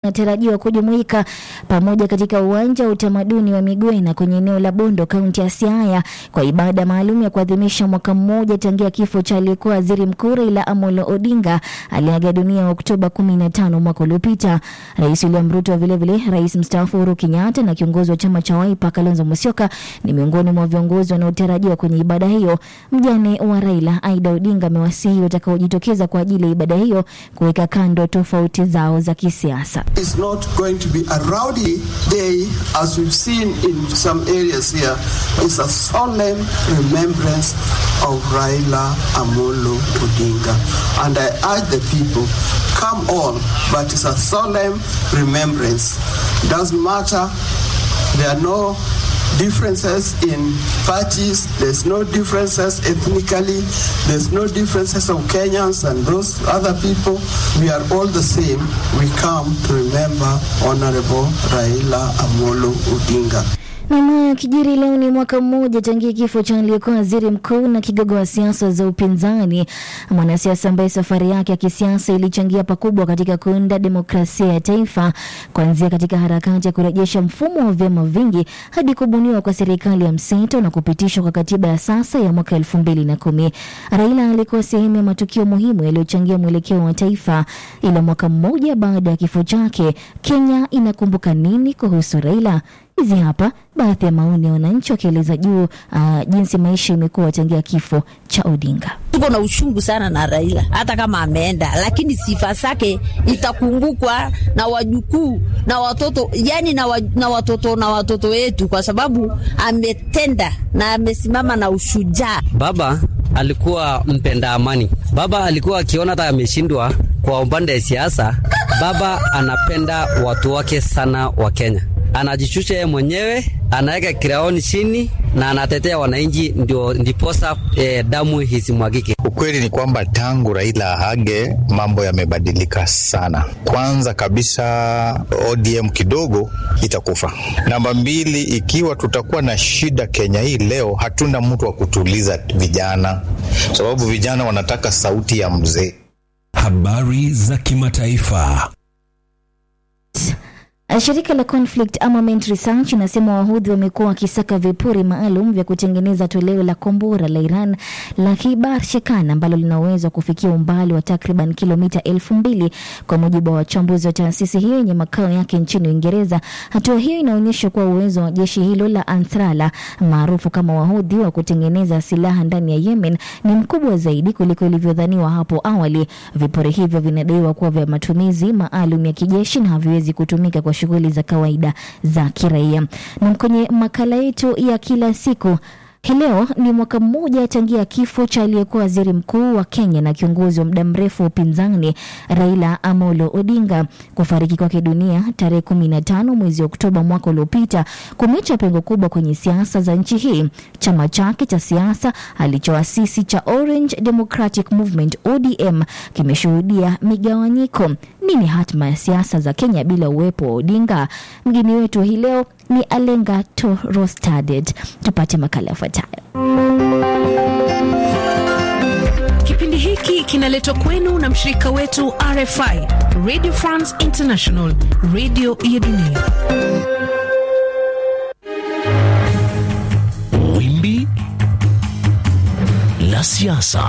wanatarajiwa kujumuika pamoja katika uwanja wa utamaduni wa Migwena kwenye eneo la Bondo, kaunti ya Siaya kwa ibada maalum ya kuadhimisha mwaka mmoja tangia kifo cha aliyekuwa waziri mkuu Raila Amolo Odinga aliaga dunia Oktoba 15 mwaka uliopita. Rais William Ruto, vilevile rais mstaafu Uhuru Kenyatta na kiongozi wa chama cha Wiper Kalonzo Musyoka ni miongoni mwa viongozi wanaotarajiwa kwenye ibada hiyo. Mjane wa Raila Aida Odinga amewasihi watakaojitokeza kwa ajili ya ibada hiyo kuweka kando tofauti zao za kisiasa. It's not going to be a rowdy day as we've seen in some areas here. It's a solemn remembrance of Raila Amolo Odinga. And I urge the people, come on, but it's a solemn remembrance. Doesn't matter, there are no differences in parties, there's no differences ethnically, there's no differences of Kenyans and those other people. We are all the same. We come to remember Honorable Raila Amolo Odinga. Nam kijiri leo ni mwaka mmoja tangia kifo cha aliyekuwa waziri mkuu na kigogo wa siasa za upinzani, mwanasiasa ambaye safari yake ya kisiasa ilichangia pakubwa katika kuunda demokrasia ya taifa, kuanzia katika harakati ya kurejesha mfumo wa vyama vingi hadi kubuniwa kwa serikali ya mseto na kupitishwa kwa katiba ya sasa ya mwaka elfu mbili na kumi. Raila alikuwa sehemu ya matukio muhimu yaliyochangia mwelekeo wa taifa. Ila mwaka mmoja baada ya kifo chake, Kenya inakumbuka nini kuhusu Raila? Hizi hapa baadhi ya maoni ya wananchi wakieleza juu uh, jinsi maisha imekuwa tangia kifo cha Odinga. Tuko na uchungu sana na Raila, hata kama ameenda, lakini sifa zake itakumbukwa na wajukuu na watoto, yani na, wa, na watoto na watoto wetu, kwa sababu ametenda na amesimama na ushujaa. Baba alikuwa mpenda amani. Baba alikuwa akiona hata ameshindwa kwa upande ya siasa, baba anapenda watu wake sana wa Kenya anajishusha yeye mwenyewe, anaweka kiraoni chini na anatetea wananchi, ndio ndiposa eh, damu hisimwagike. Ukweli ni kwamba tangu Raila ahage mambo yamebadilika sana. Kwanza kabisa ODM kidogo itakufa. Namba mbili, ikiwa tutakuwa na shida Kenya hii leo, hatuna mtu wa kutuliza vijana, sababu vijana wanataka sauti ya mzee. Habari za kimataifa. Shirika la Conflict Armament Research inasema wahudhi wamekuwa wakisaka vipuri maalum vya kutengeneza toleo la kombora la Iran la Kibar Shekan ambalo lina uwezo wa kufikia umbali wa takriban kilomita elfu mbili kwa mujibu wa wachambuzi wa taasisi hiyo yenye makao yake nchini Uingereza. Hatua hiyo inaonyesha kuwa uwezo wa jeshi hilo la Ansarallah maarufu kama wahudhi wa kutengeneza silaha ndani ya Yemen ni mkubwa zaidi kuliko ilivyodhaniwa hapo awali. Vipuri hivyo vinadaiwa kuwa vya matumizi maalum ya kijeshi na haviwezi kutumika kwa shughuli za kawaida za kiraia. Na kwenye makala yetu ya kila siku hii leo ni mwaka mmoja tangia kifo cha aliyekuwa waziri mkuu wa Kenya na kiongozi wa muda mrefu wa upinzani Raila Amolo Odinga. Kufariki kwake dunia tarehe kumi na tano mwezi Oktoba mwaka uliopita kumeacha pengo kubwa kwenye siasa za nchi hii. Chama chake cha siasa alichoasisi cha Orange Democratic Movement ODM kimeshuhudia migawanyiko. Nini hatma ya siasa za Kenya bila uwepo wa Odinga? Mgeni wetu hii leo ni Alenga Torostadet. Tupate makala yafuatayo. Kipindi hiki kinaletwa kwenu na mshirika wetu RFI, Radio France International, radio ya dunia. Wimbi la siasa.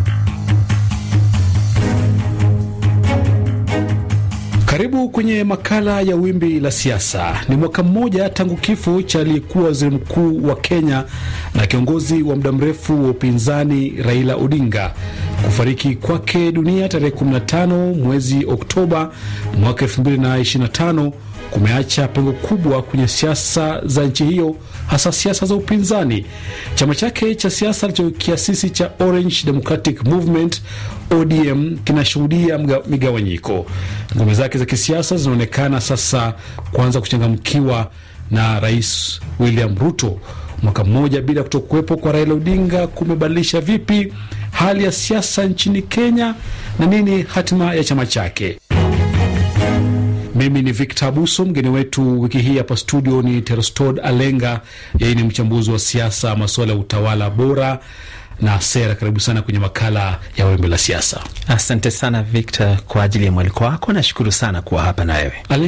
Karibu kwenye makala ya wimbi la siasa. Ni mwaka mmoja tangu kifo cha aliyekuwa waziri mkuu wa Kenya na kiongozi wa muda mrefu wa upinzani Raila Odinga kufariki kwake dunia tarehe 15 mwezi Oktoba mwaka 2025 kumeacha pengo kubwa kwenye siasa za nchi hiyo, hasa siasa za upinzani. Chama chake cha siasa alichokiasisi cha Orange Democratic Movement ODM kinashuhudia migawanyiko. Ngome zake za kisiasa zinaonekana sasa kuanza kuchangamkiwa na Rais William Ruto. Mwaka mmoja bila kutokuwepo kwa Raila Odinga kumebadilisha vipi hali ya siasa nchini Kenya na nini hatima ya chama chake? Mimi ni Victor Abuso. Mgeni wetu wiki hii hapa studio ni Terostod Alenga, yeye ni mchambuzi wa siasa, masuala ya utawala bora na sera. Karibu sana kwenye makala ya wimbi la siasa. Asante sana Victor kwa ajili ya mwaliko wako. Nashukuru sana kuwa hapa na wewe.